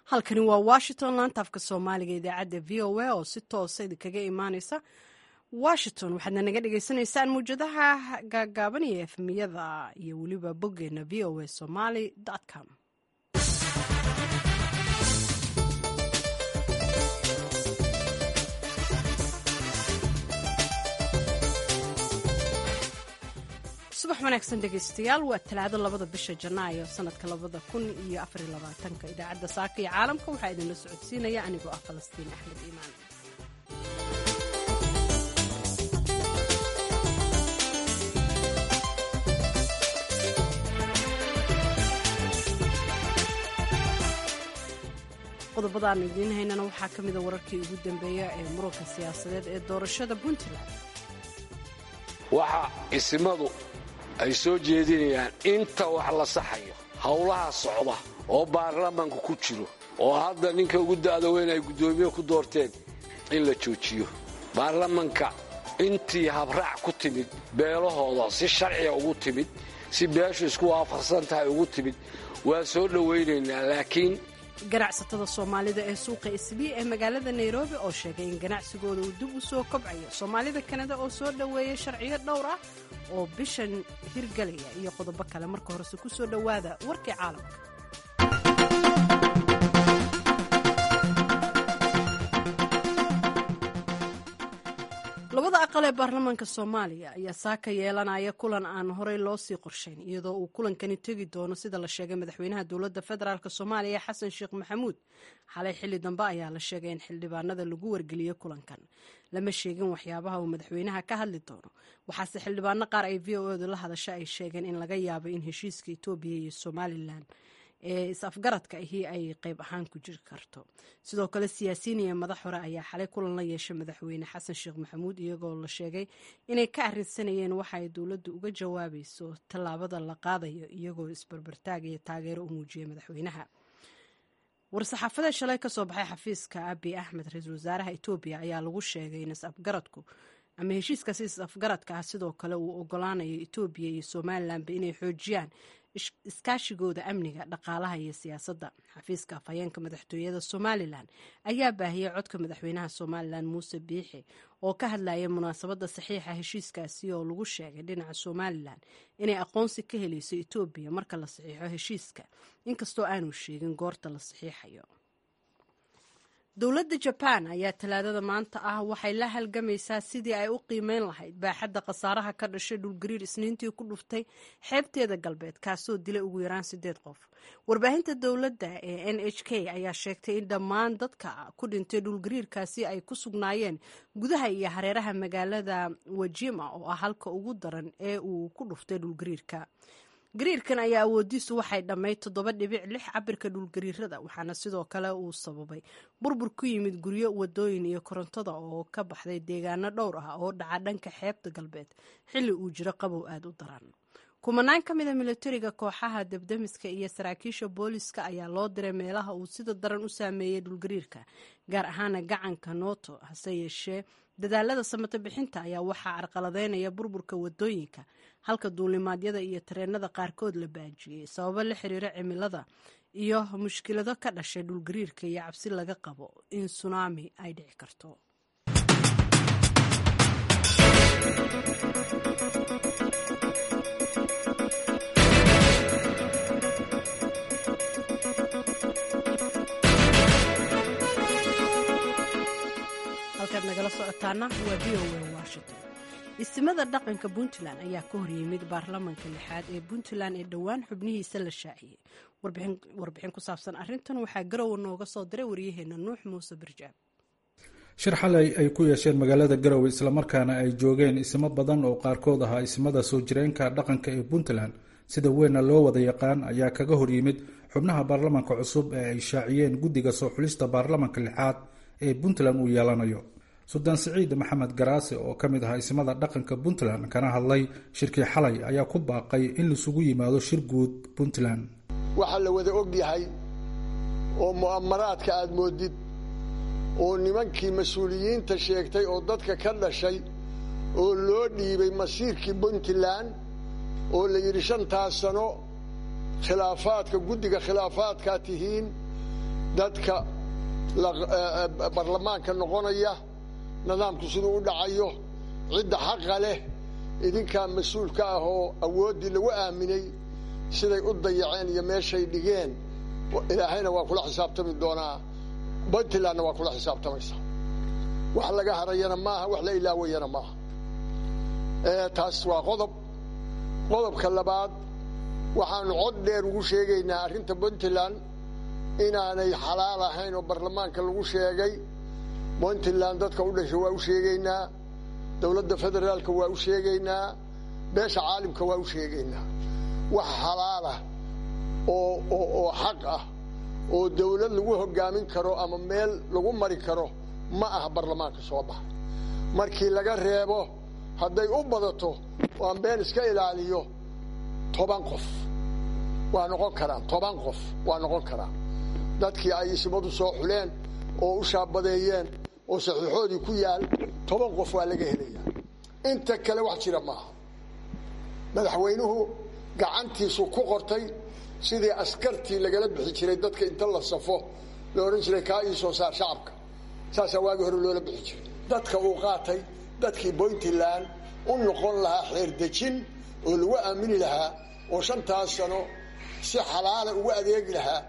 halkani waa washington laanta afka soomaaliga idaacadda v o a oo si toosa idinkaga imaaneysa washington waxaadna naga dhagaysanaysaan muwjadaha gaagaaban iyo efmiyada iyo weliba boggeena v o a somaly com subax wanaagsan dhegaystayaal waa talaado labada bisha janaayo sanadka labada kun iyo afariyo labaatanka idaacadda saaka iyo caalamka waxaa idinla socodsiinaya anigoo ah falastiin axmed iimaan qodobadaan idiin haynana waxaa ka mida wararkii ugu dambeeya ee muranka siyaasadeed ee doorashada puntland waxa isimadu ay soo jeedinayaan inta wax la saxayo howlaha socda oo baarlamaanka ku jiro oo hadda ninka ugu da'da weyn ay guddoomiye ku doorteen in la joojiyo baarlamanka intii habraac ku timid beelahooda si sharciga ugu timid si beeshu isku waafaqsan tahay ugu timid waa soo dhowaynaynaa laakiin ganacsatada soomaalida ee suuqa isbii ee magaalada nairobi oo sheegay in ganacsigooda uu dib u soo kobcayo soomaalida kanada oo soo dhoweeyay sharciyo dhowr ah oo bishan hirgelaya iyo qodobo kale marka horese ku soo dhowaada warkii caalamka labada aqal ee baarlamaanka soomaaliya ayaa saaka yeelanaya kulan aan horey loo sii qorshayn iyadoo uu kulankani tegi doono sida la sheegay madaxweynaha dowladda federaalk soomaaliya xasan sheekh maxamuud xalay xilli dambe ayaa la sheegay in xildhibaanada lagu wargeliyey kulankan lama sheegin waxyaabaha uu madaxweynaha ka hadli doono waxaase xildhibaano qaar ay v o edu la hadasha ay sheegeen in laga yaabo in heshiiska etoobiya iyo somalilan ee is-afgaradka ahi ay qayb ahaan ku jiri karto sidoo kale siyaasiyiin iyo madax hore ayaa xalay kulan la yeeshay madaxweyne xasan sheekh maxamuud iyagoo la sheegay inay ka arrinsanayeen waxa ay dowladdu uga jawaabayso tallaabada la qaadayo iyagoo isbarbartaag iyo taageero u muujiyey madaxweynaha war-saxaafadeed shalay kasoo baxay xafiiska abi axmed ra-iisul wasaaraha etoobiya ayaa lagu sheegay in is-afgaradku ama heshiiskaasi is-afgaradka ah sidoo kale uu ogolaanayo etoobiya iyo somalilanba inay xoojiyaan iskaashigooda amniga dhaqaalaha iyo siyaasadda xafiiska afhayeenka madaxtooyada somalilan ayaa baahiyey codka madaxweynaha somalilan muuse biixi oo ka hadlayay munaasabadda saxiixa heshiiskaasi oo lagu sheegay dhinaca somalilan inay aqoonsi ka helayso etoobiya marka la saxiixo heshiiska inkastoo aanu sheegin goorta la saxiixayo dowladda jabaan ayaa talaadada maanta ah waxay la halgamaysaa sidii ay u qiimeyn lahayd baaxadda khasaaraha ka dhashay dhulgariir isniintii ku dhuftay xeebteeda galbeed kaasoo dilay ugu yaraan sideed qof warbaahinta dowladda ee n h k ayaa sheegtay in dhammaan dadka ku dhintay dhulgariirkaasi ay ku sugnaayeen gudaha iyo hareeraha magaalada wajima oo ah halka ugu daran ee uu ku dhuftay dhulgariirka gariirkan ayaa awoodiisu waxay dhammayd toddoba dhibic lix cabirka dhulgariirada waxaana sidoo kale uu sababay burbur ku yimid guryo wadooyin iyo korontada oo ka baxday deegaano dhowr ah oo dhaca dhanka xeebta galbeed xilli uu jiro qabow aada u daran kumanaan ka mida militariga kooxaha debdemiska iyo saraakiisha booliska ayaa loo diray meelaha uu sida daran u saameeyey dhulgariirka gaar ahaana gacanka nooto hase yeeshee dadaalada samato bixinta ayaa waxaa carqaladeynaya burburka wadooyinka halka duulimaadyada iyo tareenada qaarkood la baajiyey sababo la xiriira cimilada iyo mushkilado ka dhashay dhulgariirka iyo cabsi laga qabo in sunaami ay dhici karto halkaad nagala socotaana waa v o a washington istimada dhaqanka puntland ayaa ka horyimid baarlamanka lixaad ee puntland ee dhowaan xubnihiisa la shaaciyey warbixin ku saabsan arintan waxaa garowa nooga soo diray waryaheena nuux muuse birjaab shir xalay ay ku yeesheen magaalada garowe islamarkaana ay joogeen ismo badan oo qaarkood ahaa ismada soo jireenka dhaqanka ee puntland sida weynna loo wada yaqaan ayaa kaga horyimid xubnaha baarlamanka cusub ee ay shaaciyeen guddiga soo xulista baarlamanka lixaad ee puntland uu yeelanayo suldaan siciid maxamed garaase oo ka mid ahaa ismada dhaqanka puntland kana hadlay shirkii xalay ayaa ku baaqay in laisugu yimaado shir guud puntland waxaa la wada og yahay oo mu'amaraadka aad moodid oo nimankii mas-uuliyiinta sheegtay oo dadka ka dhashay oo loo dhiibay masiirkii puntland oo la yidhi shantaas sano khilaafaadka guddiga khilaafaadkaa tihiin dadka baarlamaanka noqonaya nidaamku siduu u dhacayo cidda xaqa leh idinkaa mas-uulka ah oo awooddii lagu aaminay siday u dayaceen iyo meeshay dhigeen ilaahayna waa kula xisaabtami doonaa puntlandna waa kula xisaabtamaysaa wax laga harayana maaha wax la ilaawayana maaha taas waa qodob qodobka labaad waxaanu cod dheer ugu sheegaynaa arrinta puntland inaanay xalaal ahayn oo baarlamaanka lagu sheegay puntland dadka u dhasha waa u sheegaynaa dowladda federaalka waa u sheegaynaa beesha caalimka waa u sheegaynaa wax xalaalah oo oo xaq ah oo dawlad lagu hogaamin karo ama meel lagu mari karo ma aha baarlamaanka soo baxa markii laga reebo hadday u badato oo aan been iska ilaaliyo toban qof waa noqon karaan toban qof waa noqon karaan dadkii ay isimadu soo xuleen oo u shaabadeeyeen oo saxiixoodii ku yaal toban qof waa laga helayaa inta kale wax jira maaha madaxweynuhu gacantiisu ku qortay sidii askartii lagala bixi jiray dadka inta la safo la odhan jiray kaa ii soo saar shacabka saasaa waagii hore loola bixi jiray dadka uu qaatay dadkii puntland u noqon lahaa xeerdejin oo lagu aamini lahaa oo shantaas sano si xalaala ugu adeegi lahaa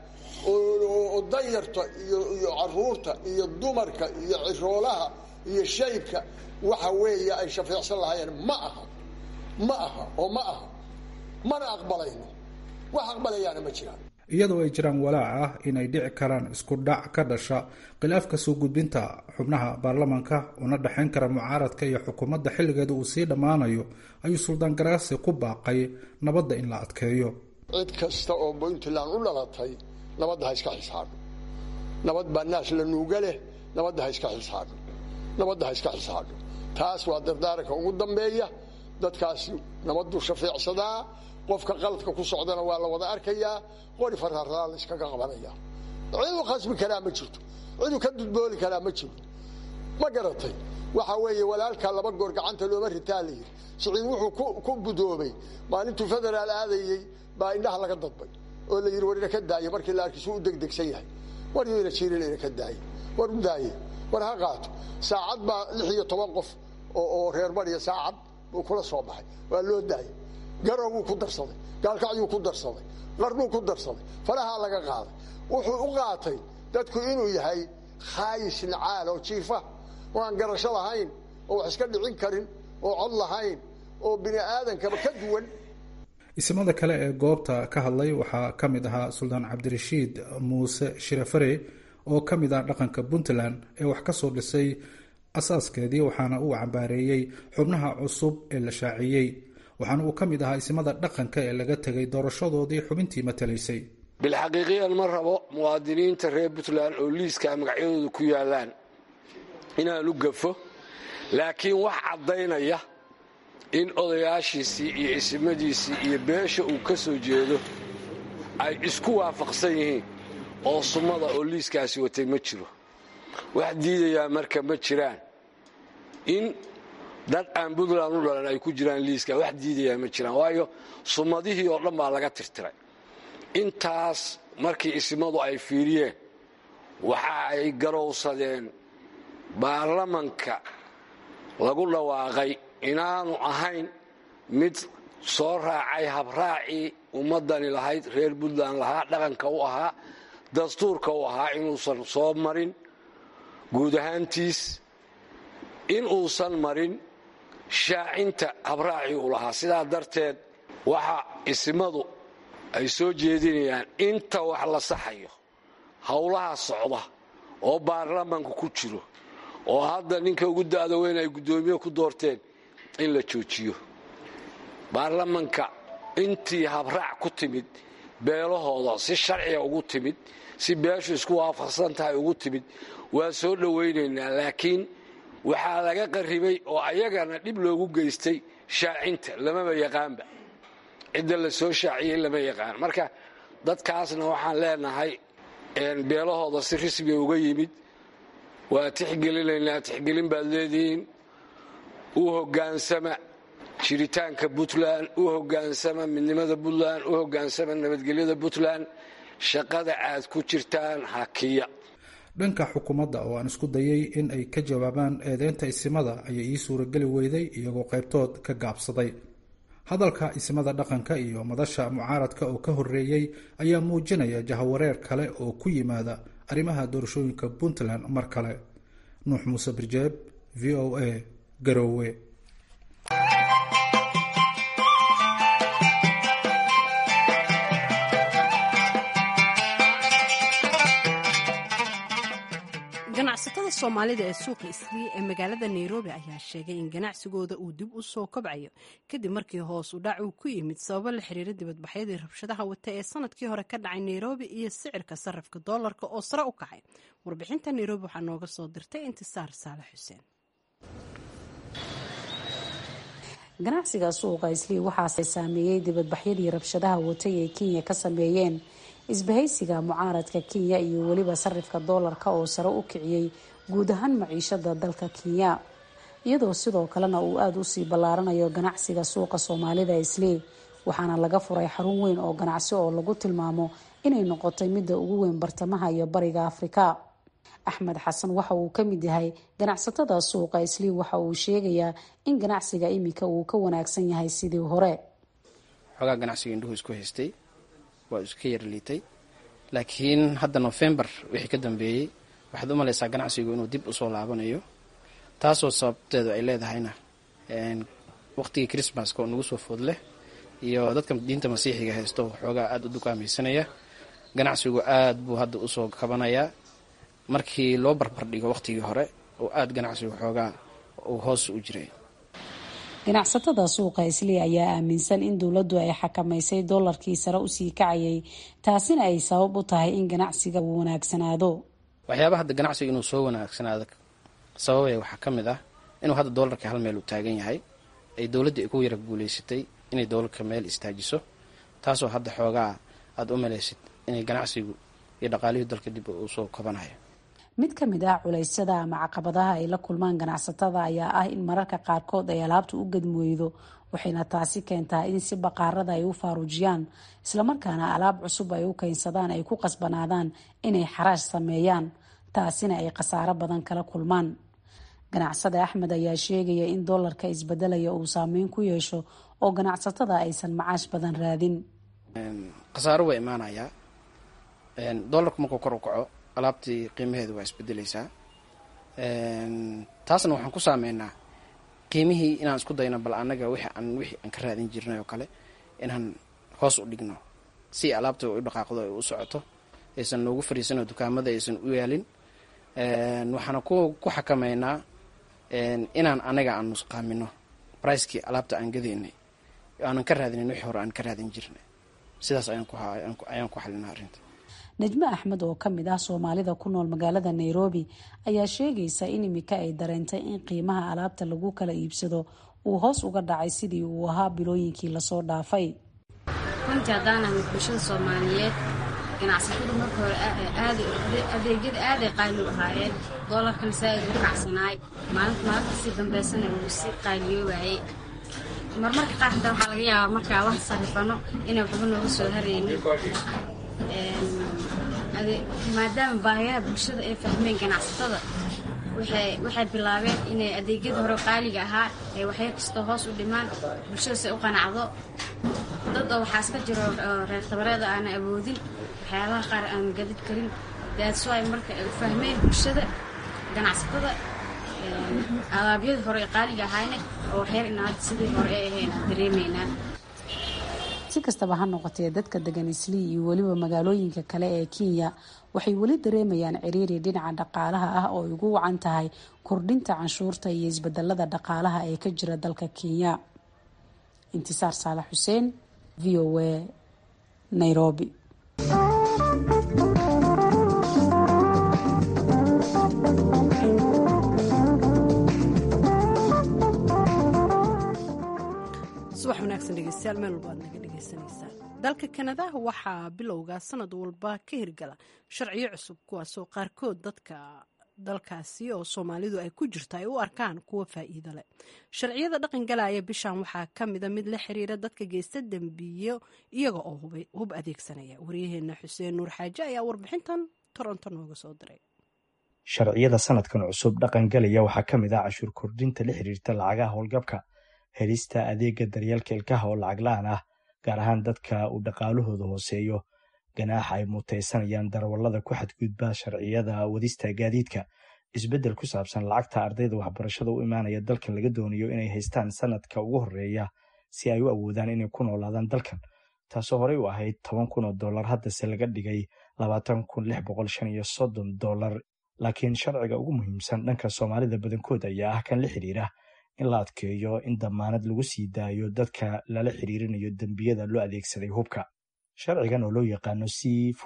oo danyarta iyo caruurta iyo dumarka iyo ciroolaha iyo shaybka waxa weeye ay shafeecsan lahaayeen ma aha ma aha oo ma aha mana aqbalayno wax aqbalayaana ma jiraan iyadoo ay jiraan walaac ah inay dhici karaan isku dhac ka dhasha khilaafka soo gudbinta xubnaha baarlamaanka una dhexayn kara mucaaradka iyo xukuumadda xilligeeda uu sii dhammaanayo ayuu suldaan garaasi ku baaqay nabadda in la adkeeyo cid kasta oo puntland u dhalatay nabadda ha iska xisaabno nabad baa naas la nuuga leh nabadda ha iska xisaabno nabadda ha iska xisaabno taas waa dardaaranka ugu dambeeya dadkaasi nabaddu shafeecsadaa qofka qaladka ku socdana waa la wada arkayaa qori faraaraa la iskaga qabanaya cidu khasbi karaa ma jirto cidu ka dudbooli karaa ma jiro ma garatay waxa weeye walaalkaa laba goor gacanta looma ritaa la yidhi siciid wuxuu ku budoobay maalintuu federaal aadayey baa indhaha laga dadbay oo la yidhi war ina ka daaye markii la arkisu u degdegsan yahay war yuna jirin ina ka daaye war u daaye war ha qaato saacad baa lix iyo toban qof oo reer bariya saacad buu kula soo baxay waa loo daayay garowbuu ku darsaday gaalkacyuu ku darsaday qarnuu ku darsaday farahaa laga qaaday wuxuu u qaatay dadku inuu yahay khaayis nacaal oo jiifa oo aan garasho lahayn oo wax iska dhicin karin oo cod lahayn oo bini aadankaba ka duwan isimada kale ee goobta ka hadlay waxaa ka mid ahaa suldaan cabdirashiid muuse shirafare oo ka mid ah dhaqanka puntland ee wax ka soo dhisay asaaskeedii waxaana uu cambaareeyey xubnaha cusub ee la shaaciyey waxaana uu ka mid ahaa isimada dhaqanka ee laga tegay doorashadoodii xubintii matalaysay bilxaqiiqiyan ma rabo muwaadiniinta reer puntland oo liiskaa magacyadooda ku yaalaan inaanu gafo laakiin wax caddaynaya in odayaashiisii iyo isimadiisii iyo beesha uu ka soo jeedo ay isku waafaqsan yihiin oo summada oo liiskaasi watay ma jiro wax diidayaa marka ma jiraan in dad aan puntland u dhalan ay ku jiraan liiska wax diidayaa ma jiraan waayo summadihii oo dhan baa laga tirtiray intaas markii isimadu ay fiiriyeen waxa ay garowsadeen baarlamanka lagu dhawaaqay inaanu ahayn mid soo raacay habraacii ummaddani lahayd reer puntland lahaa dhaqanka u ahaa dastuurka u ahaa inuusan soo marin guud ahaantiis in uusan marin shaacinta habraacii u lahaa sidaa darteed waxa isimadu ay soo jeedinayaan inta wax la saxayo howlaha socda oo baarlamanka ku jiro oo hadda ninka ugu da'da weyn ay guddoomiye ku doorteen in la joojiyo baarlamanka intii habraac ku timid beelahooda si sharciga ugu timid si beeshu isku waafaqsan tahay ugu timid waa soo dhowaynaynaa laakiin waxaa laga qarribay oo ayagana dhib loogu geystay shaacinta lamaba yaqaanba cidda la soo shaaciyey lama yaqaan marka dadkaasna waxaan leenahay beelahooda si rismiga uga yimid waa tixgelinaynaa tixgelin baad leedihiin u hogaansama jiritaanka puntland u hogaansama midnimada puntland u hogaansama nabadgelyada puntland shaqada aad ku jirtaan hakiya dhanka xukuumadda oo aan isku dayay in ay ka jawaabaan eedeynta isimada ayay ii suurageli weyday iyagoo qaybtood ka gaabsaday hadalka isimada dhaqanka iyo madasha mucaaradka oo ka horreeyey ayaa muujinaya jahawareer kale oo ku yimaada arrimaha doorashooyinka puntland mar kale nuux muuse birjeeb v o a garoowe ganacsatada soomaalida ee suuqa islii ee magaalada nairobi ayaa sheegay in ganacsigooda uu dib u soo kobcayo kadib markii hoos u dhac uu ku yimid sababo la xiriira dibadbaxyadii rabshadaha wata ee sanadkii hore ka dhacay nairobi iyo sicirka sarafka doolarka oo sare u kacay warbixinta nairobi waxaa nooga soo dirtay intisaar saale xuseen ganacsiga suuqa islii waxaase saameeyey dibadbaxyadii rabshadaha watay ee kenya ka sameeyeen isbahaysiga mucaaradka kenya iyo weliba sarifka doolarka oo sare u kiciyey guud ahaan maciishada dalka kenya iyadoo sidoo kalena uu aada usii ballaaranayo ganacsiga suuqa soomaalida islii waxaana laga furay xarun weyn oo ganacsi oo lagu tilmaamo inay noqotay midda ugu weyn bartamaha iyo bariga afrika axmed xasan waxa uu ka mid yahay ganacsatada suuqa islii waxa uu sheegayaa in ganacsiga iminka uu ka wanaagsan yahay sidii hore xoogaa ganacsiga indhuhu isku haystay waa iska yar liitay laakiin hadda nofembar wixii ka dambeeyey waxaad u malaysaa ganacsigu inuu dib usoo laabanayo taasoo sababteedu ay leedahayna waqtigii christmaska oo nagu soo food leh iyo dadka diinta masiixiga haysto xoogaa aada u dukaamaysanaya ganacsigu aad buu hadda usoo kabanayaa markii loo barbardhigo waqtigii hore oo aada ganacsigu xoogaa uu hoos u jiray ganacsatada suuqa islii ayaa aaminsan in dowladdu ay xakamaysay doolarkii sare usii kacayay taasina ay sabab u tahay in ganacsiga uu wanaagsanaado waxyaaba hadda ganacsiga inuu soo wanaagsanaado sababaya waxaa ka mid ah inuu hadda doolarka hal meel uu taagan yahay ay dowladdii ay ku yara guulaysatay inay doolarka meel istaajiso taasoo hadda xoogaa aada u malaysid inay ganacsigu iyo dhaqaalihii dalka dib uu soo kabanayo mid ka mid ah culeysyada ama caqabadaha ay la kulmaan ganacsatada ayaa ah in mararka qaarkood ay alaabta u gadmooydo waxayna taasi keentaa in si baqaarada ay u faaruujiyaan islamarkaana alaab cusub ay u keensadaan ay ku qasbanaadaan inay xaraash sameeyaan taasina ay khasaaro badan kala kulmaan ganacsada axmed ayaa sheegaya in doolarka isbedelaya uu saameyn ku yeesho oo ganacsatada aysan macaash badan raadin khasaaro waa imaanayaa doolarku markuu kor u kaco alaabtii qiimaheedu waa isbedeleysaa taasna waxaan ku saameynaa qiimihii inaan isku dayno bal anaga wixii aan wixii aan ka raadin jirnay oo kale inaan hoos u dhigno si alaabta u dhaqaaqdo ay u socoto aysan noogu fariisanoo dukaamada aysan u yaalin waxaana ku ku xakameynaa inaan anaga aan nusqaamino bricekii alaabta aan gadaynay aanan ka raadinin wixii hore aan ka raadin jirnay sidaas ayaan ku xalinaa arrinta najmo axmed oo ka mid ah soomaalida ku nool magaalada nairobi ayaa sheegaysa in imika ay dareentay in qiimaha alaabta lagu kala iibsado uu hoos uga dhacay sidii uu ahaa bilooyinkii lasoo dhaafay runtii haddaanahay bulshada soomaaliyeed ganacsatadu marka hore adeegyada aaday qaali u ahaayeen doolarkan saa-id u kacsanaay maalinta maalinta sii dambeysana uu si qaaliyoobayay marmarka qaar xitaa waxaa laga yaabaa markaa wax sarifano inay waxba nooga soo haraynin maadaama baahiyaha bulshada ay fahmeen ganacsatada waxay bilaabeen inay adeegyada hore qaaliga ahaa ay waxya kastoo hoos u dhimaan bulshada si u qanacdo dad oo waxaa iska jiro reer tabareeda aana awoodin waxyaabaha qaar aan gadid karin daadsoay marka ay fahmeen bulshada ganacsatada alaabyadii hore ee qaaliga ahaayna oo waxyar inaad sidii hore ay ahayn dareemaynaa si kastaba ha noqotee dadka degan islii iyo weliba magaalooyinka kale ee kenya waxay weli dareemayaan ciriiri dhinaca dhaqaalaha ah oo ay ugu wacan tahay kordhinta canshuurta iyo isbedelada dhaqaalaha ee ka jira dalka kenya intisaar saalax xuseen v o a nairobi subax wanaagsan dhegeystayaal meel walba aad naga dhegeysaneysaan dalka kanada waxaa bilowga sanad walba ka hirgala sharciyo cusub kuwaasoo qaarkood dadka dalkaasi oo soomaalidu ay ku jirto ay u arkaan kuwa faa'iido leh sharciyada dhaqan galaya bishan waxaa ka mida mid la xiriira dadka geysta dembiyo iyaga oo hub adeegsanaya waryaheena xuseen nuur xaaje ayaa warbixintan toronto nooga soo diray sharciyada sanadkan cusub dhaqan galaya waxaa ka mid ah cashuur kordhinta la xiriirta lacagaha howlgabka helista adeega daryeelka ilkaha oo lacag la-aan ah gaar ahaan dadka uu dhaqaalahooda hooseeyo ganaaxa ay mutaysanayaan darawallada ku xadgudba sharciyada wadista gaadiidka isbeddel ku saabsan lacagta ardayda waxbarashada u imaanaya dalkan laga doonayo inay haystaan sanadka ugu horeeya si ay u awoodaan inay ku noolaadaan dalkan taasoo horey u ahayd toban kun oo dollar haddase laga dhigay labaatan kun lix boqol shan iyo soddon dollar laakiin sharciga ugu muhiimsan dhanka soomaalida badankood ayaa ah kan la xiriira in la adkeeyo in damaanad lagu sii daayo dadka lala xiriirinayo dembiyada loo adeegsaday hubka sharcigan oo loo yaqaano c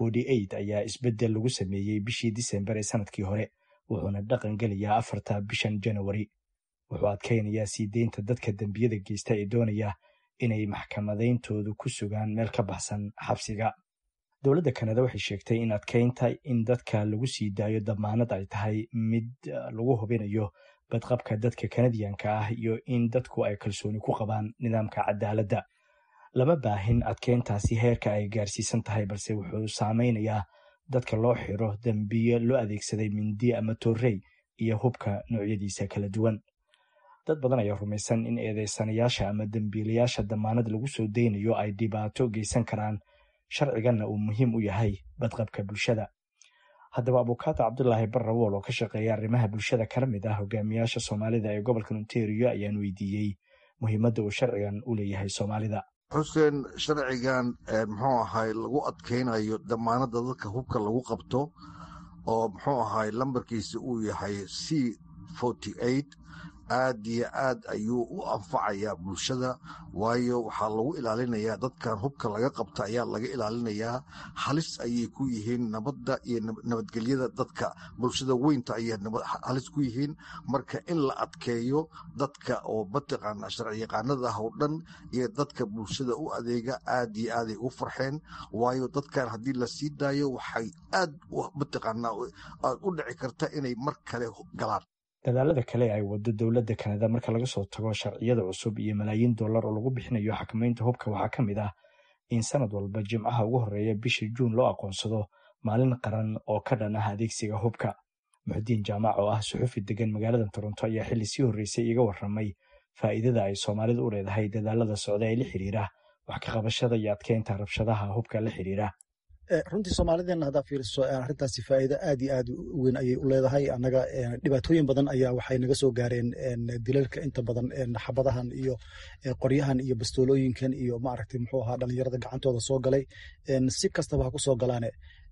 ayaa isbeddel lagu sameeyey bishii disembar ee sanadkii hore wuxuuna dhaqan gelayaa afarta bishan janawari wuxuu adkaynayaa sii deynta dadka dembiyada geysta ee doonaya inay maxkamadayntoodu ku sugaan meel ka baxsan xabsiga dowladda kanada waxay sheegtay in adkaynta in dadka lagu sii daayo damaanad ay tahay mid lagu hubinayo badqabka dadka kanadiyanka ah iyo in dadku ay kalsooni ku qabaan nidaamka cadaaladda lama baahin adkeyntaasi heerka ay gaarsiisan tahay balse wuxuu saameynayaa dadka loo xiro dembiyo loo adeegsaday mindi ama torrey iyo hubka noocyadiisa kala duwan dad badan ayaa rumaysan in eedeysanayaasha ama dembiilayaasha damaanad lagu soo deynayo ay dhibaato geysan karaan sharciganna uu muhiim u yahay badqabka bulshada haddaba abukaata cabdulaahi barrawool oo ka shaqeeya arrimaha bulshada kana mid ah hogaamiyaasha soomaalida ee gobolka ontario ayaan weydiiyey muhiimadda uu sharcigan u leeyahay soomaalida xuseen sharcigan muxuu ahay lagu adkaynayo damaanadda dadka hubka lagu qabto oo muxuu ahay lambarkiisa uu yahay c aad iyo aad ayuu u anfacayaa bulshada waayo waxaa lagu ilaalinayaa dadkan hubka laga qabta ayaa laga ilaalinayaa halis ayay ku yihiin nabadda iyo nabadgelyada dadka bulshada weynta ayay halis ku yihiin marka in la adkeeyo dadka oo mataqaana sharciyaqaanada ah oo dhan iyo dadka bulshada u adeega aad iyo aaday u farxeen waayo dadkan haddii la sii daayo waxay aad mataqaana u dhici karta inay mar kale galaan dadaalada kale ay wado dowladda kanada marka laga soo tago sharciyada cusub iyo malaayiin dollar oo lagu bixinayo xakamaynta hubka waxaa ka mid ah in sanad walba jimcaha ugu horeeya bisha juun loo aqoonsado maalin qaran oo ka dhan ah adeegsiga hubka muxudiin jaamac oo ah suxufi degan magaalada toronto ayaa xilli sii horreysay iga warramay faa'iidada ay soomaalida u leedahay dadaalada socda ee la xiriira wax ka qabashada iyo adkeynta rabshadaha hubka la xiriira runtii soomaalideena haddaa fiiriso arrintaasi faa'iido aad iyo aad u weyn ayay u leedahay annaga dhibaatooyin badan ayaa waxay naga soo gaareen dilalka inta badan xabadahan iyo qoryahan iyo bastoolooyinkan iyo maaragtay muxuu ahaa dhalinyarada gacantooda soo galay si kastaba ha ku soo galaane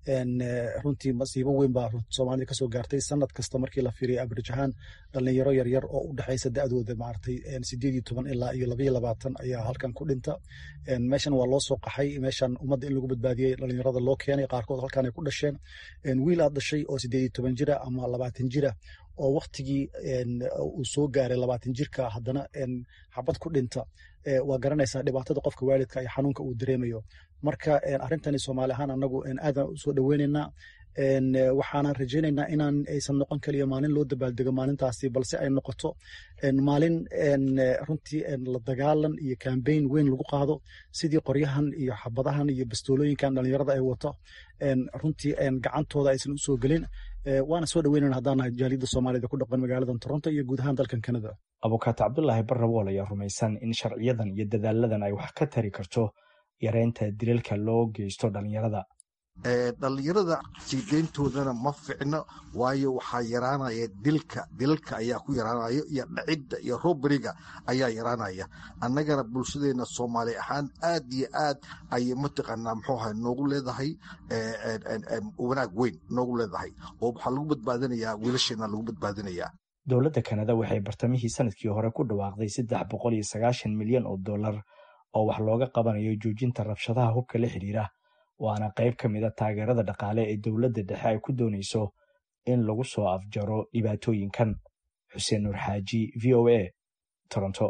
runtii masiibo weyn baa soomaalida kasoo gaartay sanad kasta markii la fiiriya average ahaan dhalinyaro yaryar oo u dhexaysa da'dooda maaragtay sideed iyo toban ilaa iyo labaiyo labaatan ayaa halkan ku dhinta meeshan waa loo soo qaxay meeshan ummadda in lagu badbaadiyey dhalinyarada loo keenay qaarkood halkan ay ku dhasheen wiil aad dhashay oo sideed iyo toban jira ama labaatan jira oo waktigii uu soo gaaray labaatan jirka haddana xabad ku dhinta waa garanaysaa dhibaatada qofka waalidka iyo xanuunka uu dareemayo marka arrintani soomaali ahaan anagu aadan usoo dhoweynaynaa waxaanan rajaynaynaa inaan aysan noqon kaliya maalin loo dabaaldego maalintaasi balse ay noqoto maalin runtii la dagaalan iyo kambeyn weyn lagu qaado sidii qoryahan iyo xabadahan iyo bastoolooyinkan dhalinyarada ay wato runtii gacantooda aysan usoo gelin waana soo dhaweynana haddaanahay jaaliyadda soomaalida ku dhaqan magaalada toronto iyo guud ahaan dalkan kanada abukaata cabdulaahi barrawool ayaa rumaysan in sharciyadan iyo dadaaladan ay wax ka tari karto yareynta dilalka loo geysto dhalinyarada dhalinyarada sii deyntoodana ma ficno waayo waxaa yaraanaya dilka dilalka ayaa ku yaraanaya iyo dhacidda iyo roberiga ayaa yaraanaya annagana bulshadeena soomaali ahaan aad iyo aad ayay mataqaanaa muxuu ahay noogu leedahay wanaag weyn noogu leedahay oo waxaa lagu badbaadinayaa wiilasheena lagu badbaadinayaa dowladda kanada waxay bartamihii sanadkii hore ku dhawaaqday saddex boqol iyo sagaashan milyan oo dollar oo wax looga qabanayo joojinta rabshadaha hubka la xiriira waana qayb ka mid a taageerada dhaqaale ee dowladda dhexe ay ku doonayso in lagu soo afjaro dhibaatooyinkan xuseen nuur xaaji v o a toronto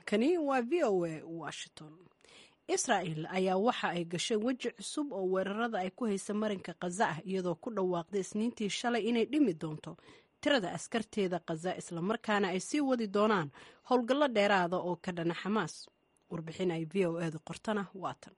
halkani waa v o a washington israa'el ayaa waxa ay gashay weji cusub oo weerarada ay ku haysa marinka khaza ah iyadoo ku dhawaaqday isniintii shalay inay dhimi doonto tirada askarteeda khaza islamarkaana ay sii wadi doonaan howlgallo dheeraada oo ka dhana xamaas warbixin ay v o edu qortana waatan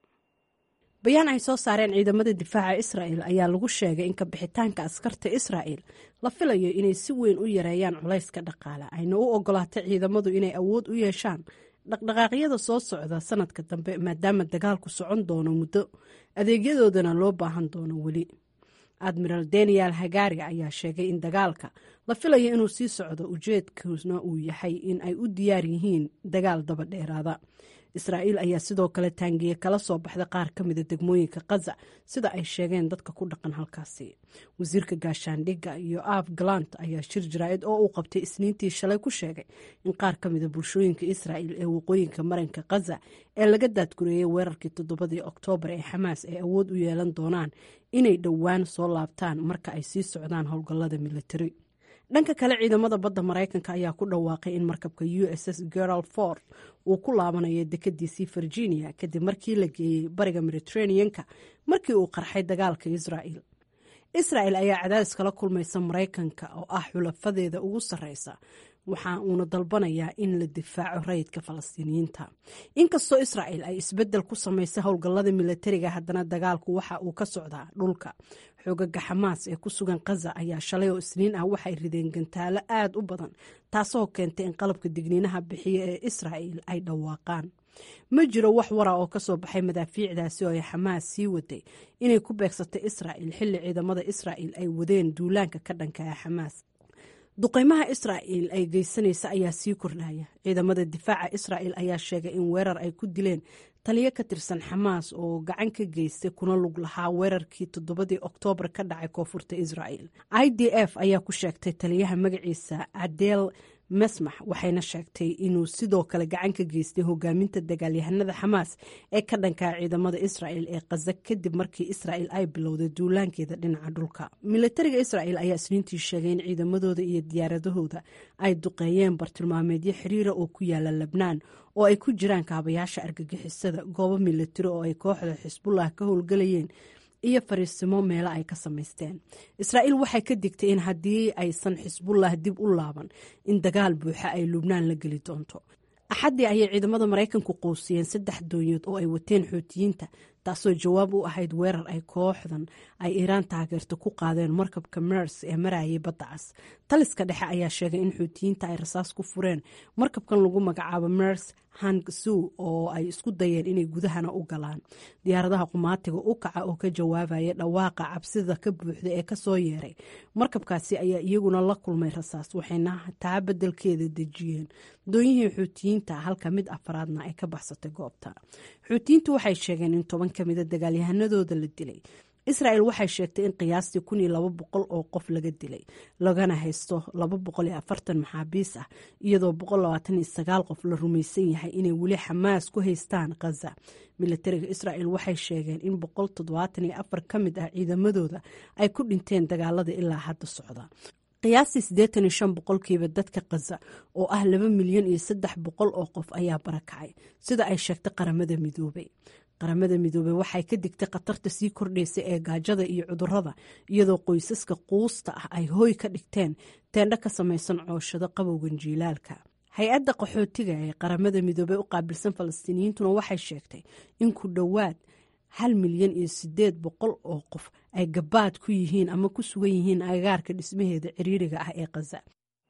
bayaan ay soo saareen ciidamada difaaca israa'el ayaa lagu sheegay in kabixitaanka askarta israa'el la filayo inay si weyn u yareeyaan culayska dhaqaale ayna u ogolaatay ciidamadu inay awood u yeeshaan dhaqdhaqaaqyada soo socda sanadka dambe maadaama dagaalku socon doono muddo adeegyadoodana loo baahan doono weli admiral daniel hagari ayaa sheegay in dagaalka la filayo inuu sii socdo ujeedkuna uu yahay in ay u diyaar yihiin dagaal daba dheeraada israa'iil ayaa sidoo kale taangiye kala soo baxday qaar ka mida degmooyinka kaza sida ay sheegeen dadka ku dhaqan halkaasi wasiirka gaashaandhigga iyo af galant ayaa shir jaraa'id oo uu qabtay isniintii shalay ku sheegay in qaar ka mida bulshooyinka israa'il ee waqooyinka maranka kaza ee laga daadgureeyey weerarkii toddobadii oktoobar ee xamaas ay awood u yeelan doonaan inay dhowaan soo laabtaan marka ay sii socdaan howlgallada militari dhanka kale ciidamada badda maraykanka ayaa ku dhawaaqay in markabka u s s gerald ford uu ku laabanayo dekadiisii virginia kadib markii la geeyey bariga mediterraneanka markii uu qarxay dagaalka israa'el israa'el ayaa cadaadis kala kulmaysa maraykanka oo ah xulafadeeda ugu sarreysa waxa uuna dalbanayaa in la difaaco rayidka falastiiniyiinta inkastoo israa'el ay isbeddel ku samaysay howlgallada milatariga haddana dagaalku waxa uu ka socdaa dhulka xoogaga xamaas ee ku sugan kaza ayaa shalay oo isniin ah waxay rideen gantaalo aad u badan taasoo keentay in qalabka digniinaha bixiya ee israa'el ay dhawaaqaan ma jiro wax wara oo ka soo baxay madaafiicdaasi oo ay xamaas sii waday inay ku beegsatay israa'el xilli ciidamada israa'el ay wadeen duulaanka ka dhanka ah xamaas duqeymaha israa'el ay geysanaysa ayaa sii kordhaya ciidamada difaaca israa'el ayaa sheegay in weerar ay ku dileen taliyo ka tirsan xamaas oo gacan ka geystay kuna lug lahaa weerarkii toddobadii oktoobar ka dhacay koonfurta israa'el i d f ayaa ku sheegtay taliyaha magaciisa adeel mesmax waxayna sheegtay inuu sidoo kale gacan ka geystay hogaaminta dagaalyahanada xamaas ee ka dhankaa ciidamada israa'el ee kaza kadib markii israa'el ay bilowday duulaankeeda dhinaca dhulka milatariga israa'el ayaa isniintii sheegay in ciidamadooda iyo diyaaradahooda ay duqeeyeen bartilmaameedyo xiriira oo ku yaala lebnaan oo ay ku jiraan kaabayaasha argagixisada goobo milatari oo ay kooxda xisbullah ka howlgelayeen iyo fariisimo meelo ay ka samaysteen israa'iil waxay ka digtay in haddii aysan xisbullah dib u laaban in dagaal buuxa ay lubnaan la geli doonto axaddii ayay ciidamada maraykanku quusiyeen saddex doonyood oo ay wateen xuutiyiinta taasoo jawaab u ahayd weerar ay kooxdan ay iiraan taageerto ku qaadeen markabka mers ee marayay badda cas taliska dhexe ayaa sheegay in xuutiyiinta ay rasaas ku fureen markabkan lagu magacaabo mers hangsu oo ay isku dayeen inay gudahana u galaan diyaaradaha qumaatiga u kaca oo ka jawaabaya dhawaaqa cabsida ka buuxda ee kasoo yeeray markabkaasi ayaa iyaguna la kulmay rasaas waxayna taa bedelkeeda dejiyeen doonyihii xuutiyiinta halka mid afraadna ay ka baxsatay goobta xuutiyiintu waxay sheegeen in toban ka mida dagaalyahanadooda la dilay israel waxay sheegtay in qiyaastii kun iyo laba boqol oo qof laga dilay lagana haysto laba boqol iyo afartan maxaabiis ah iyadoo boqol labaatan iyo sagaal qof la rumaysan yahay inay weli xamaas ku haystaan khaza milatariga israel waxay sheegeen in boqol toddobaatan iyo afar ka mid ah ciidamadooda ay ku dhinteen dagaalada ilaa hadda socda qiyaastii siddeetan iyo shan boqolkiiba dadka khaza oo ah laba milyan iyo saddex boqol oo qof ayaa barakacay sida ay sheegtay qaramada midoobay qaramada midoobey waxay ka digtay khatarta sii kordhaysa ee gaajada iyo cudurada iyadoo qoysaska quusta ah ay hooy ka dhigteen teendho ka samaysan cooshado qabowgan jiilaalka hay-adda qaxootiga ee qaramada midoobey u qaabilsan falastiiniyiintuna waxay sheegtay in ku dhowaad hal milyan iyo sideed boqol oo qof ay gabaad ku yihiin ama ku sugan yihiin agaarka dhismaheeda ciriiriga ah ee khaza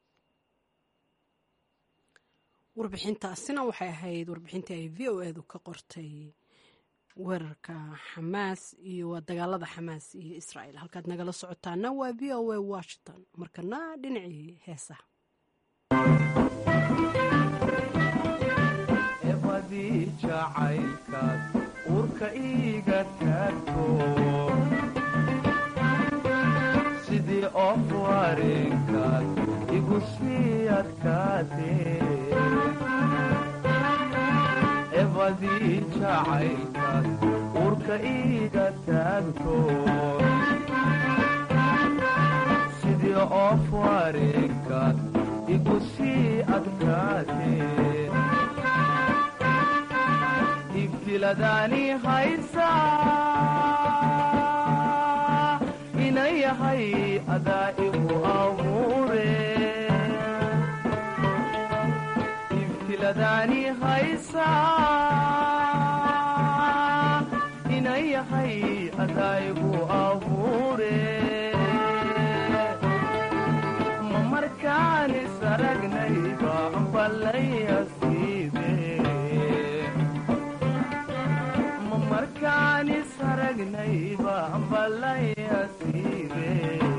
warbixintaasina waxay ahayd warbixintii ay v o edu ka qortay weerarka xamaas iyo waa dagaalada xamaas iyo israel halkaad nagala socotaana waa v o a washington markana dhinacii heesaha ebadii jacaylkaad uurka iiga taagto sidii of wareenkaad igu sii adkaatee ebadii jacaylkaad uurka iiga taagto sidii of wareenkaad igu sii adkaatee ibtiladaani haysa inay yahay adaa igu abuure ibtiladaani haysa inay yahay adaa igu abuure ma markaan isaragnayba ambalayasiibe ma markaan isaragnayba ambalayasiibe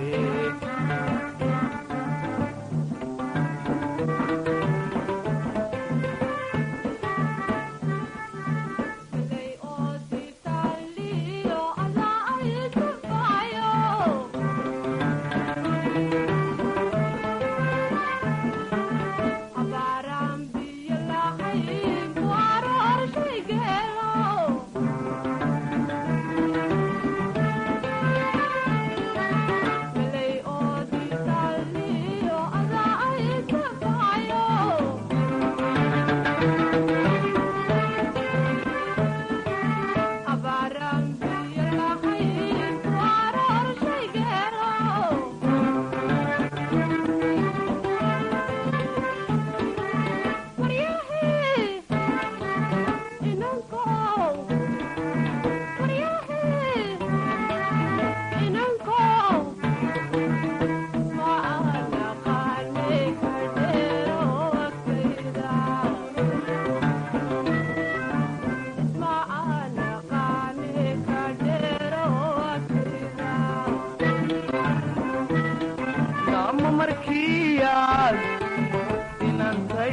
ma markiyaad inantay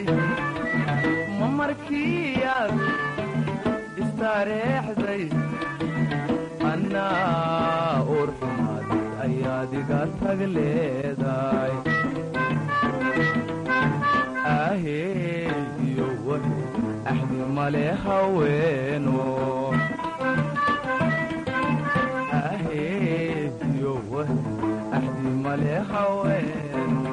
ma markiyaad istaareexday annaa uur xumaaday ayaad iga tag leedahay ahey iyo wahe axdi male haweeno ahey iyo wahe axdi male haweeno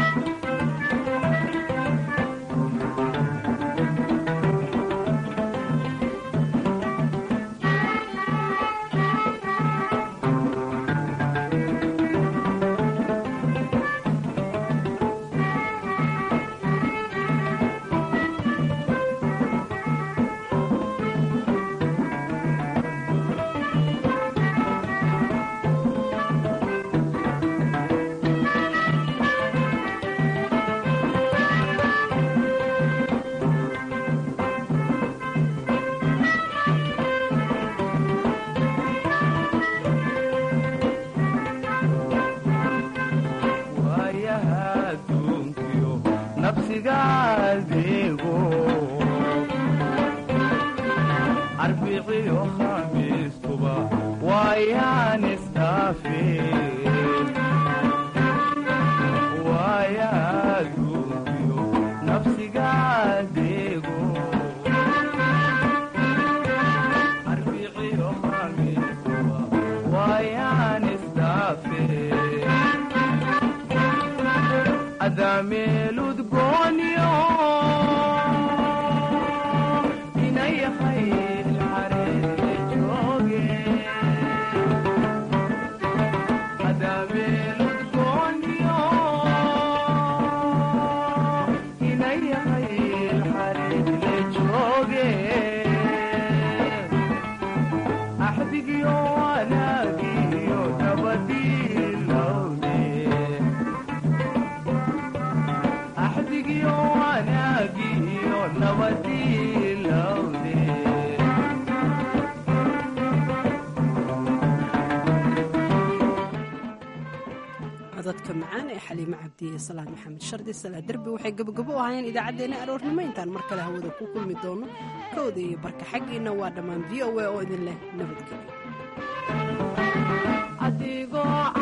waayaha adduunkiyo nafsigaadeego arbiciyo khamiistuba waayaan isdhaafe waayaha adduunkiyo nafsigaadeego arbiciyo khamiistuba waayaan isdhaafe adameeludgoonyo inayahay ilxareere jooge adameeludgoonyo inayahay ilxareere jooge axdigyo wanaagiyo nabadiilowde axdigyo wanaagiyo nabadiilowde codadka macaan ee xaliimo cabdi iyo salaan maxamed shardi salaa derbi waxay gabogabo u ahaayeen idaacaddeenna aroornimo intaan mar kale hawada ku kulmi doono kowda iyo barka xaggiina waa dhammaan v o a oo idin leh nabadgelyo adigoo